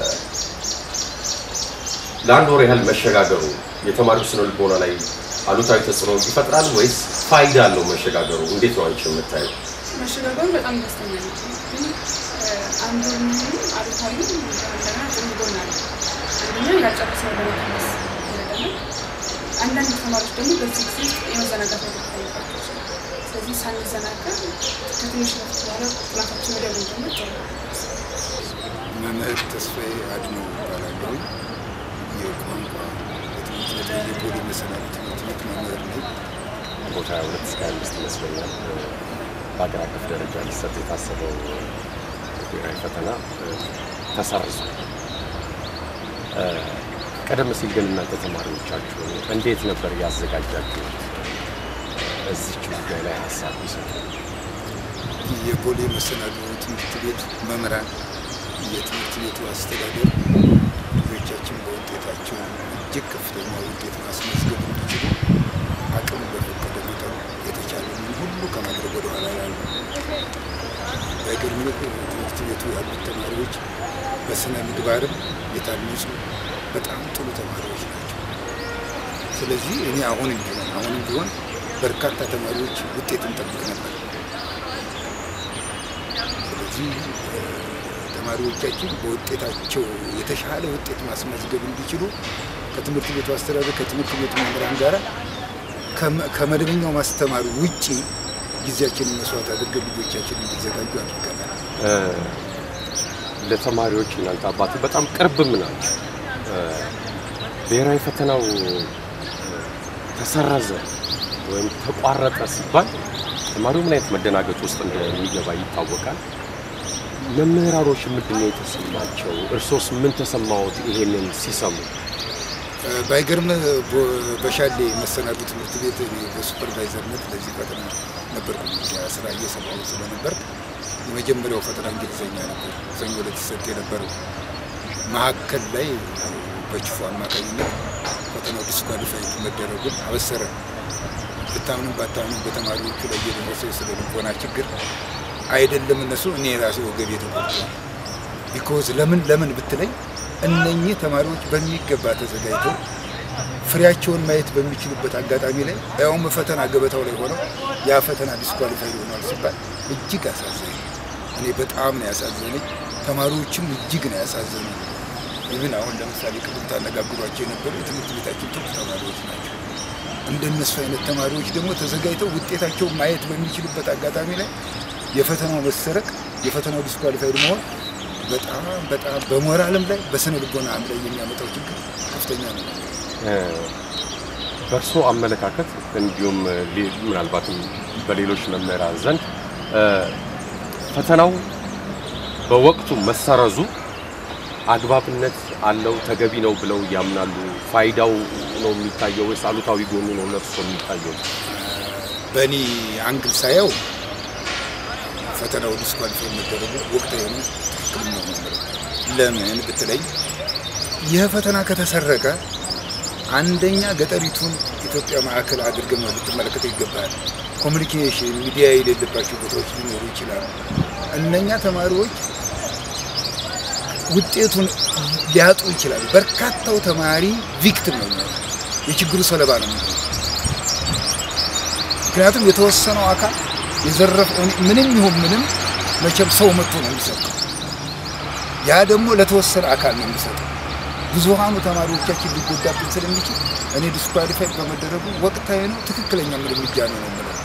ለአንድ ወር ያህል መሸጋገሩ የተማሪው ስነ ልቦና ላይ አሉታዊ ተጽዕኖ ይፈጥራል ወይስ ፋይዳ አለው መሸጋገሩ? እንዴት ነው አንቺ የምታየው? መሸጋገሩ በጣም ደስተኛ ነው። ግን አንዱ አሉታዊ እንደገና ጥሩ ጎን አለ። አንደኛ ያልጨረስነው ለመቀነስ ይረዳናል። አንዳንድ ተማሪዎች ደግሞ በዚህ ጊዜ ውስጥ የመዘናጋት ነገር ይታይባቸው ይችላል። ስለዚህ ሳንዘናጋ ከትንሽ ረፍት በኋላ ጥናታችን ወደ ብንጀምር ጥሩ ነው። መምህር ተስፋዬ አድነው እባላለሁ። የቋንቋ የትምህርት ቤት የፖሊ መሰናዶ ትምህርት ቤት መምህር ነኝ። ቦታ 22 እስከ 25 ይመስለኛል እ፣ በሀገር አቀፍ ደረጃ ሊሰጥ የታሰበው ብሔራዊ ፈተና እ፣ ተሰርዟል። እ፣ ቀደም ሲል ግን እናንተ ተማሪዎቻችሁ እንዴት ነበር ያዘጋጃችሁት? እዚች ጉዳይ ላይ ሀሳብ ይሰጡ። የፖሊ መሰናዶ ትምህርት ቤት መምህራን፣ የትምህርት ቤቱ አስተዳደር ልጆቻችን በውጤታቸው እጅግ ከፍተኛ ውጤት ማስመዝገብ እንዲችሉ አቅም በፈቀደ መጠን የተቻለንን ሁሉ ከማድረግ ወደ ኋላ ያሉ በግምት ትምህርት ቤቱ ያሉት ተማሪዎች በስነ ምግባርም የታነጹ በጣም ጥሩ ተማሪዎች ናቸው። ስለዚህ እኔ አሁንም ቢሆን አሁንም ቢሆን በርካታ ተማሪዎች ውጤት እንጠብቅ ነበር። ስለዚህ እ፣ ተማሪዎቻችን በውጤታቸው የተሻለ ውጤት ማስመዝገብ እንዲችሉ ከትምህርት ቤቱ አስተዳደር ከትምህርት ቤቱ መምህራን ጋር ከመ- ከመደበኛው ማስተማር ውጪ ጊዜያችንን መስዋዕት አድርገን ልጆቻችን እንዲዘጋጁ አድርገናል። እ፣ ለተማሪዎች እናንተ አባት በጣም ቅርብም ናቸው። እ፣ ብሔራዊ ፈተናው እ፣ ተሰረዘ ወይም ተቋረጠ ሲባል ተማሪው ምን አይነት መደናገጥ ውስጥ እንደሚገባ ይታወቃል። መምህራኖች ምንድን ነው የተሰማቸው? እርሶስ ምን ተሰማዎት ይሄንን ሲሰሙ? እ፣ ባይገርምህ በ- በሻሌ መሰናዱ ትምህርት ቤት እኔ በሱፐርቫይዘርነት ለዚህ ፈተና ነበርኩ። ያ ስራ እየሰራሁ ስለነበር የመጀመሪያው ፈተና እንግሊዝኛ ነበር፣ ሰኞ ዕለት ይሰጥ የነበረው። መሀከል ላይ በችፎ አማካኝነት ፈተናው ዲስኳሊፋይድ መደረጉን አበሰረ። ብታምንም ባታምንም በተማሪዎቹ ላይ የደረሰው የስነ ልቦና ችግር አይደለም እነሱ እኔ የራሴ ወገቤ ተቆርጧል። ቢኮዝ ለምን ለምን ብትለኝ እነኚህ ተማሪዎች በሚገባ ተዘጋጅተው ፍሬያቸውን ማየት በሚችሉበት አጋጣሚ ላይ ያውም ፈተና ገበታው ላይ ሆነው ያ ፈተና ዲስኳሊፋይድ ሆኗል ሲባል እጅግ አሳዘነኝ። እኔ በጣም ነው ያሳዘነኝ። ተማሪዎችም እጅግ ነው ያሳዘነኝ። ይህን አሁን ለምሳሌ ቅድም ታነጋግሯቸው የነበሩ የትምህርት ቤታችን ቶፕ ተማሪዎች ናቸው። እንደነሱ አይነት ተማሪዎች ደግሞ ተዘጋጅተው ውጤታቸውን ማየት በሚችሉበት አጋጣሚ ላይ የፈተናው መሰረቅ፣ የፈተናው ዲስኳሊፋይድ መሆን በጣም በጣም በሞራልም ላይ በስነ ልቦናም ላይ የሚያመጣው ችግር ከፍተኛ ነው። እ፣ በእርሶ አመለካከት እንዲሁም ሌ- ምናልባትም በሌሎች መምህራን ዘንድ እ፣ ፈተናው በወቅቱ መሰረዙ አግባብነት አለው ተገቢ ነው ብለው ያምናሉ? ፋይዳው ነው የሚታየው ወይስ አሉታዊ ጎኑ ነው ለእርሶ የሚታየው? በእኔ አንግል ሳየው ፈተናው ዲስኳሊፋይ መደረጉ ወቅታዊ ነው፣ ትክክል ነው ነው የምለው። ለምን ብትለኝ ይህ ፈተና ከተሰረቀ አንደኛ ገጠሪቱን ኢትዮጵያ ማዕከል አድርገን ልትመለከተው ይገባል። ኮሚኒኬሽን ሚዲያ የሌለባቸው ቦታዎች ሊኖሩ ይችላሉ። እነኛ ተማሪዎች ውጤቱን ሊያጡ ይችላሉ። በርካታው ተማሪ ቪክቲም ነው የሚሆነው፣ የችግሩ ሰለባ ነው የሚሆነው። ምክንያቱም የተወሰነው አካል የዘረፈው ምንም ይሁን ምንም መቼም ሰው መጥቶ ነው የሚሰጠው። ያ ደግሞ ለተወሰነ አካል ነው የሚሰጠው። ብዙሃኑ ተማሪዎቻችን ሊጎዳብን ስለሚችል እኔ ዲስኳሊፋይድ በመደረጉ ወቅታዊ ነው፣ ትክክለኛ እርምጃ ነው ነው የምለው።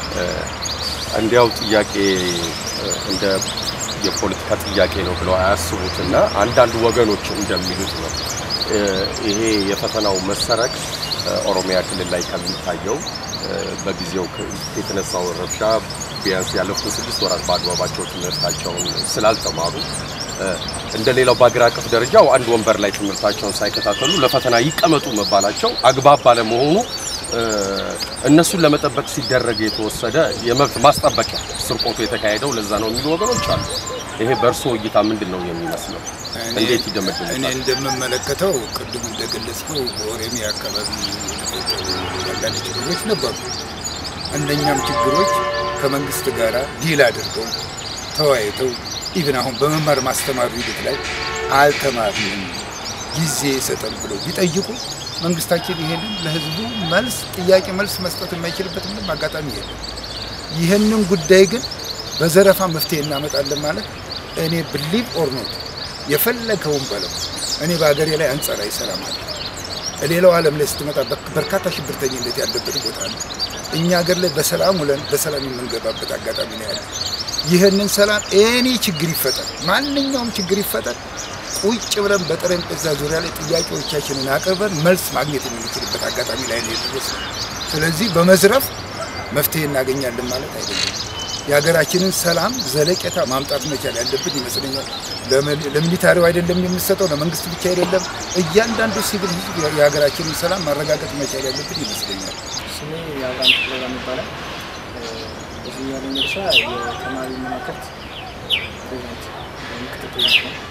እንዲያው ጥያቄ እ፣ እንደ የፖለቲካ ጥያቄ ነው ብለው አያስቡትና አንዳንድ ወገኖች እንደሚሉት ነው እ፣ ይሄ የፈተናው መሰረቅ እ፣ ኦሮሚያ ክልል ላይ ከሚታየው እ፣ በጊዜው ከ- የተነሳውን ረብሻ ቢያንስ ያለፉትን ስድስት ወራት በአግባባቸው ትምህርታቸውን ስላልተማሩ እ፣ እንደ ሌላው በአገር አቀፍ ደረጃው አንድ ወንበር ላይ ትምህርታቸውን ሳይከታተሉ ለፈተና ይቀመጡ መባላቸው አግባብ ባለመሆኑ እ፣ እነሱን ለመጠበቅ ሲደረግ የተወሰደ የመብት ማስጠበቂያ ስርቆቱ የተካሄደው ለዛ ነው የሚሉ ወገኖች አሉ። ይሄ በእርስዎ እይታ ምንድን ነው የሚመስለው? እኔ- እንዴት እኔ ይደመድሙታል? እንደምመለከተው ቅድም እንደገለጽከው በኦሮሚያ አካባቢ የተፈጠሩ አንዳንድ ችግሮች ነበሩ። እነኛም ችግሮች ከመንግስት ጋር ዲል አድርገው ተወያይተው ኢቭን አሁን በመማር ማስተማሩ ሂደት ላይ አልተማርንም ጊዜ ሰጠን ብለው ቢጠይቁ መንግስታችን ይሄንን ለህዝቡ መልስ ጥያቄ መልስ መስጠት የማይችልበት ምንም አጋጣሚ የለም። ይህንን ጉዳይ ግን በዘረፋ መፍትሄ እናመጣለን ማለት እኔ ብሊቭ ኦር ኖት የፈለገውን በለው እኔ በሀገሬ ላይ አንጻራዊ ሰላም አለ። ሌላው ዓለም ላይ ስትመጣ በክ- በርካታ ሽብርተኝነት ያለበት ቦታ ነው። እኛ ሀገር ላይ በሰላም ውለን በሰላም የምንገባበት አጋጣሚ ነው ያለ። ይህንን ሰላም ኤኒ ችግር ይፈጠር፣ ማንኛውም ችግር ይፈጠር፣ ቁጭ ብለን በጠረጴዛ ዙሪያ ላይ ጥያቄዎቻችንን አቅርበን መልስ ማግኘት የምንችልበት አጋጣሚ ላይ ነው የደረስነው። ስለዚህ በመዝረፍ መፍትሄ እናገኛለን ማለት አይደለም። የሀገራችንን ሰላም ዘለቄታ ማምጣት መቻል ያለብን ይመስለኛል። ለሚ- ለሚሊታሪው አይደለም የምንሰጠው፣ ለመንግስት ብቻ አይደለም። እያንዳንዱ ሲቪል ህዝብ የሀገራችንን ሰላም ማረጋገጥ መቻል ያለብን ይመስለኛል። ስሜ የአብርሃም ፕሮግራም ይባላል። እዚህ ያለኝ ድርሻ የተማሪ መማክርት ፕሬዚዳንት ወይም ምክትል ፕሬዚዳንት ነው።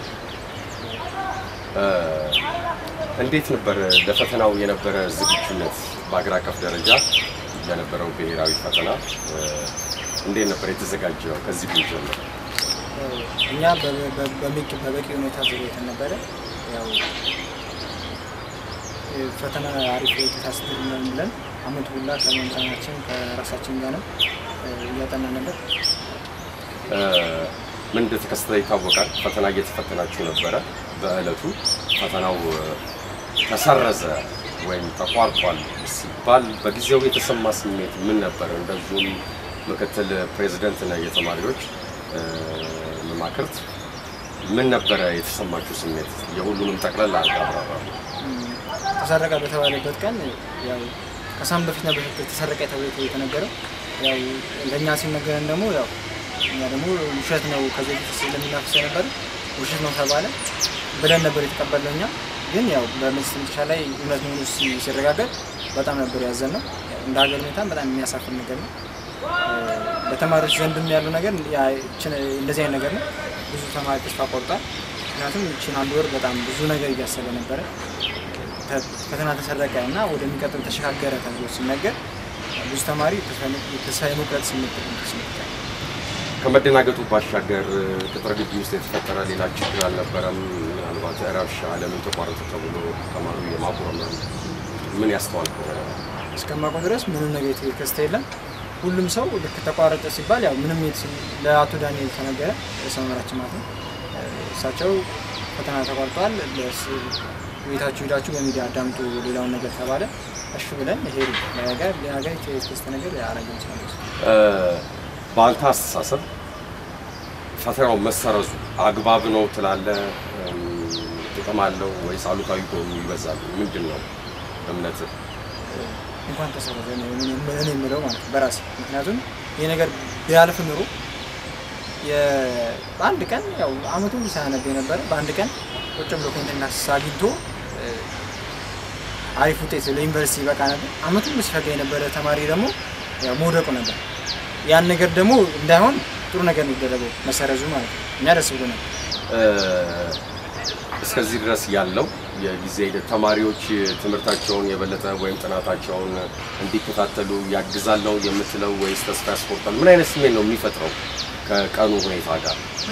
እ፣ እንዴት ነበር ለፈተናው የነበረ ዝግጁነት? በአገር አቀፍ ደረጃ ለነበረው ብሔራዊ ፈተና እ፣ እንዴት ነበር የተዘጋጀው? ከዚህ ጊዜ ጀምሮ እኛ በ- በ- በሚቅ- በበቂ ሁኔታ ዘጋጅተን ነበረ። ያው እ፣ ፈተና አሪፍ ውጤት አስገኛለን ብለን አመት ሁላ ከመምህራናችን ከራሳችን ጋርም እ፣ እያጠና ነበር። እ፣ ምን እንደተከሰተ ይታወቃል። ፈተና እየተፈተናችሁ ነበረ። በእለቱ ፈተናው እ፣ ተሰረዘ ወይም ተቋርጧል ሲባል በጊዜው የተሰማ ስሜት ምን ነበር? እንደዚሁም ምክትል ፕሬዚደንት ነህ የተማሪዎች እ፣ መማክርት ምን ነበረ የተሰማችሁ ስሜት? የሁሉንም ጠቅለል አድርገህ አብራራ። ተሰረቀ በተባለበት ቀን ያው ከሳም በፊት ነበር ተሰረቀ ተብሎ የተነገረው። ያው ለእኛ ሲነገረን ደግሞ ያው እኛ ደግሞ ውሸት ነው ከዚህ በፊት ስለሚናፍስ ነበር ውሸት ነው ተባለ ብለን ነበር የተቀበልነው። እኛ ግን ያው በመንግስት መጨረሻ ላይ እውነት መሆኑ ሲ- ሲረጋገጥ በጣም ነበር ያዘን ነው። እንደ ሀገር ሁኔታም በጣም የሚያሳፍር ነገር ነው። በተማሪዎች ዘንድም ያለው ነገር ያ- ይችን- እንደዚህ አይነት ነገር ነው። ብዙ ተማሪ ተስፋ ቆርጧል። ምክንያቱም ይችን አንድ ወር በጣም ብዙ ነገር እያሰበ ነበረ። ተ- ፈተና ተሰረቀ እና ወደሚቀጥል ተሸጋገረ ተብሎ ሲነገር ብዙ ተማሪ ተስፋ የመቁረጥ ስሜት ተሰምቶታል። ከመደናገጡ ባሻገር ቅጥር ግቢ ውስጥ የተፈጠረ ሌላ ችግር አልነበረም? ምናልባት ረብሻ ለምን ተቋረጠ ተብሎ ተማሪው የማጉረምረም ምን ያስተዋል እስከማውቀው ድረስ ምንም ነገር የተከሰተ የለም። ሁሉም ሰው ልክ ተቋረጠ ሲባል ያው ምንም የት- ለአቶ ዳንኤል ተነገረ፣ ርዕሰ መምህራችን ማለት ነው። እሳቸው ፈተና ተቋርጧል፣ ለስ- ቤታችሁ ሄዳችሁ በሚዲያ አዳምጡ ሌላውን ነገር ተባለ። እሺ ብለን ሄዱ። ነገር ሌላ ነገር የተከሰተ ነገር ያረገ ይችላል። በአንተ አስተሳሰብ ፈተናው መሰረዙ አግባብ ነው ትላለህ? እም፣ ጥቅም አለው ወይስ አሉታዊ ጎኑ ይበዛል? ምንድን ነው እምነትህ? እንኳን ተሰረዘ ነው እኔ እኔ የምለው ማለት ነው በራሴ ምክንያቱም ይህ ነገር ቢያልፍ ኑሮ የ- በአንድ ቀን ያው አመቱን ሲያነብ የነበረ በአንድ ቀን ቁጭ ብሎ ኮንቴናስ አግኝቶ እ፣ አሪፍ ውጤት ለዩኒቨርሲቲ ይበቃ ነበር። አመቱን ሲፈጋ የነበረ ተማሪ ደግሞ ያው መውደቁ ነበር። ያን ነገር ደግሞ እንዳይሆን ጥሩ ነገር ነው የሚደረገው መሰረዙ ማለት ነው። እኛ ደስ ብሎናል። እ፣ እስከዚህ ድረስ ያለው የጊዜ ሂደት ተማሪዎች ትምህርታቸውን የበለጠ ወይም ጥናታቸውን እንዲከታተሉ ያግዛል ነው የምትለው ወይስ ተስፋ ያስቆርጣል? ምን አይነት ስሜት ነው የሚፈጥረው ከቀኑ ሁኔታ ጋር?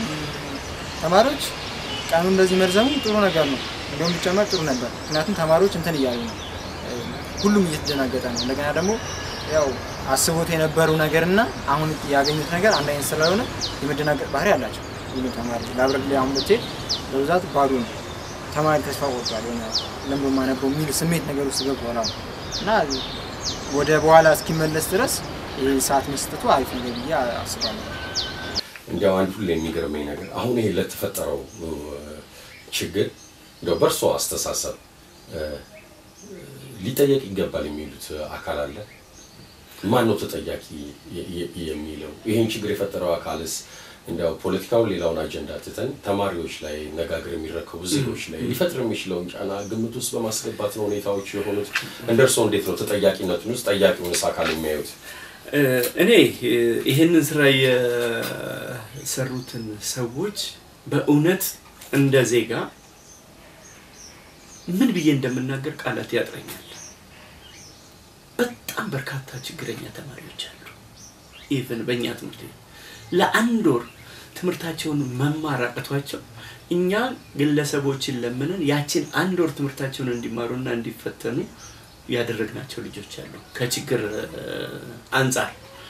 ተማሪዎች ቀኑ እንደዚህ መርዘሙ ጥሩ ነገር ነው። እንዲሁም ቢጨመር ጥሩ ነበር። ምክንያቱም ተማሪዎች እንትን እያሉ ነው፣ ሁሉም እየተደናገጠ ነው። እንደገና ደግሞ ያው አስቦት የነበረው ነገር እና አሁን ያገኙት ነገር አንድ አይነት ስለሆነ የመደናገጥ ባህሪ አላቸው ሁሉም ተማሪ። ላብረድ ላይ አሁን ብትሄድ በብዛት ባዶ ነው። ተማሪ ተስፋ ቆርጧል። የሆነ ለምዶ ማነበው የሚል ስሜት ነገር ውስጥ ገብቷል አሁን እና ወደ በኋላ እስኪመለስ ድረስ ይህ ሰዓት መስጠቱ አሪፍ ነገር ብዬ አስባለሁ። እንዲያው አንድ ሁሌ የሚገርመኝ ነገር አሁን ይሄ ለተፈጠረው እ፣ ችግር እንዲያው በእርሶ አስተሳሰብ እ፣ ሊጠየቅ ይገባል የሚሉት አካል አለ? ማን ነው ተጠያቂ የ- የ- የሚለው? ይህን ችግር የፈጠረው አካልስ እንዲያው ፖለቲካውን ሌላውን አጀንዳ ትተን ተማሪዎች ላይ ነጋገር የሚረከቡ ዜጎች ላይ ሊፈጥር የሚችለውን ጫና ግምት ውስጥ በማስገባት ነው ሁኔታዎች የሆኑት። እንደ እርስዎ እንዴት ነው ተጠያቂነቱን ውስጥ ጠያቂውንስ አካል የሚያዩት? እ፣ እኔ እ፣ ይህንን ስራ የሰሩትን ሰዎች በእውነት እንደ ዜጋ ምን ብዬ እንደምናገር ቃላት ያጥረኛል። በጣም በርካታ ችግረኛ ተማሪዎች አሉ። ኢቨን በእኛ ትምህርት ቤት ለአንድ ወር ትምህርታቸውን መማር አቅቷቸው እኛ ግለሰቦችን ለምንን ያችን አንድ ወር ትምህርታቸውን እንዲማሩና እንዲፈተኑ ያደረግናቸው ልጆች አሉ። ከችግር እ፣ አንጻር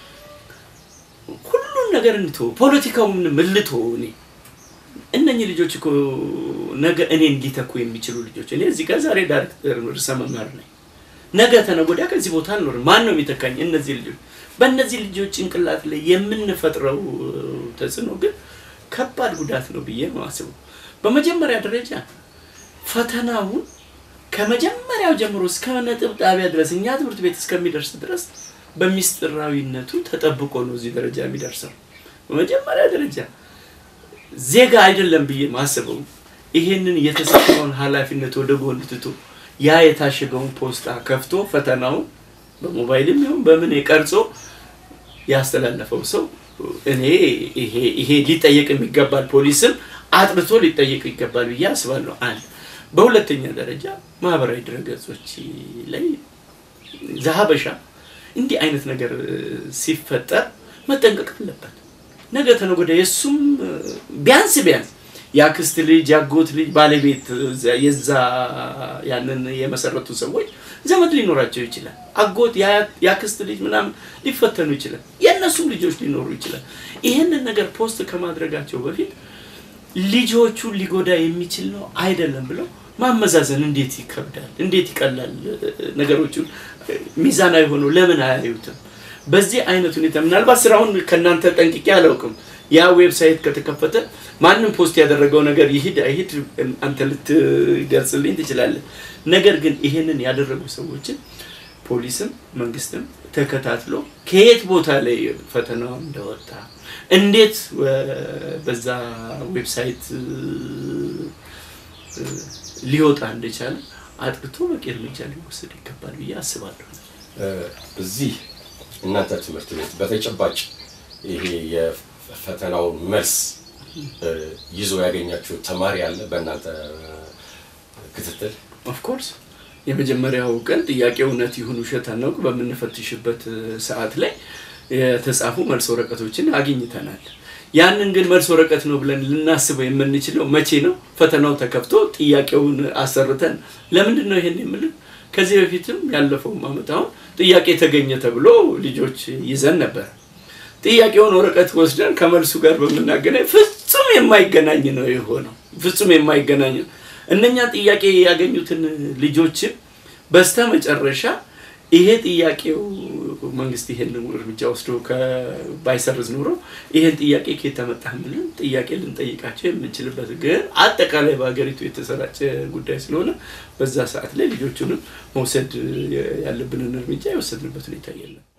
ሁሉን ነገር እንቶ ፖለቲካውን ምልቶ እኔ እነኚህ ልጆች እኮ ነገ እኔን ሊተኩ የሚችሉ ልጆች እኔ እዚህ ጋር ዛሬ ዳይሬክተር ርዕሰ መምህር ነኝ። ነገ ተነገ ወዲያ ከዚህ ቦታ አልኖርም። ማን ነው የሚተካኝ? እነዚህ ልጆች በእነዚህ ልጆች ጭንቅላት ላይ የምንፈጥረው ተጽዕኖ ግን ከባድ ጉዳት ነው ብዬ ነው አስበው። በመጀመሪያ ደረጃ ፈተናውን ከመጀመሪያው ጀምሮ እስከ ነጥብ ጣቢያ ድረስ እኛ ትምህርት ቤት እስከሚደርስ ድረስ በሚስጥራዊነቱ ተጠብቆ ነው እዚህ ደረጃ የሚደርሰው። በመጀመሪያ ደረጃ ዜጋ አይደለም ብዬ ማስበው ይሄንን የተሰጠውን ኃላፊነት ወደ ጎን ትቶ ያ የታሸገውን ፖስታ ከፍቶ ፈተናውን በሞባይልም ይሁን በምን ቀርጾ ያስተላለፈው ሰው እኔ ይሄ ይሄ ሊጠየቅ የሚገባል ፖሊስም አጥርቶ ሊጠየቅ ይገባል ብዬ አስባለሁ። አንድ በሁለተኛ ደረጃ ማህበራዊ ድረገጾች ላይ ዘሀበሻ እንዲህ አይነት ነገር ሲፈጠር መጠንቀቅ አለበት። ነገ ተነገ ወዲያ የእሱም ቢያንስ ቢያንስ የአክስት ልጅ የአጎት ልጅ ባለቤት የዛ ያንን የመሰረቱ ሰዎች ዘመድ ሊኖራቸው ይችላል። አጎት የአክስት ልጅ ምናምን ሊፈተኑ ይችላል። የእነሱም ልጆች ሊኖሩ ይችላል። ይህንን ነገር ፖስት ከማድረጋቸው በፊት ልጆቹን ሊጎዳ የሚችል ነው አይደለም ብለው ማመዛዘን እንዴት ይከብዳል፣ እንዴት ይቀላል። ነገሮቹን ሚዛናዊ ሆነው ለምን አያዩትም? በዚህ አይነት ሁኔታ ምናልባት ስራውን ከእናንተ ጠንቅቄ አላውቅም። ያ ዌብሳይት ከተከፈተ ማንም ፖስት ያደረገው ነገር ይሂድ አይሂድ አንተ ልትገልጽልኝ ትችላለህ። ነገር ግን ይሄንን ያደረጉ ሰዎችን ፖሊስም መንግስትም ተከታትሎ ከየት ቦታ ላይ ፈተናው እንደወጣ እንዴት በዛ ዌብሳይት ሊወጣ እንደቻለ አጥርቶ በቂ እርምጃ ሊወሰድ ይገባል ብዬ አስባለሁ። እዚህ እናንተ ትምህርት ቤት በተጨባጭ ይሄ የፈተናውን መልስ ይዞ ያገኛችሁ ተማሪ አለ በእናንተ ክትትል? ኦፍኮርስ የመጀመሪያው ቀን ጥያቄ እውነት ይሁን ውሸት አናውቅ በምንፈትሽበት ሰዓት ላይ የተጻፉ መልስ ወረቀቶችን አግኝተናል። ያንን ግን መልስ ወረቀት ነው ብለን ልናስበው የምንችለው መቼ ነው? ፈተናው ተከፍቶ ጥያቄውን አሰርተን። ለምንድን ነው ይሄን የምልን? ከዚህ በፊትም ያለፈውም ዓመት አሁን ጥያቄ ተገኘ ተብሎ ልጆች ይዘን ነበር። ጥያቄውን ወረቀት ወስደን ከመልሱ ጋር በምናገናኝ ፍጹም የማይገናኝ ነው የሆነው። ፍጹም የማይገናኝ ነው። እነኛ ጥያቄ ያገኙትን ልጆችን በስተ መጨረሻ ይሄ ጥያቄው መንግስት ይሄን እርምጃ ወስዶ ባይሰርዝ ኖሮ ይሄን ጥያቄ ከየት ተመጣህ ብለን ጥያቄ ልንጠይቃቸው የምንችልበት ግን አጠቃላይ በሀገሪቱ የተሰራጨ ጉዳይ ስለሆነ በዛ ሰዓት ላይ ልጆቹንም መውሰድ ያለብንን እርምጃ የወሰድንበት ሁኔታ የለም።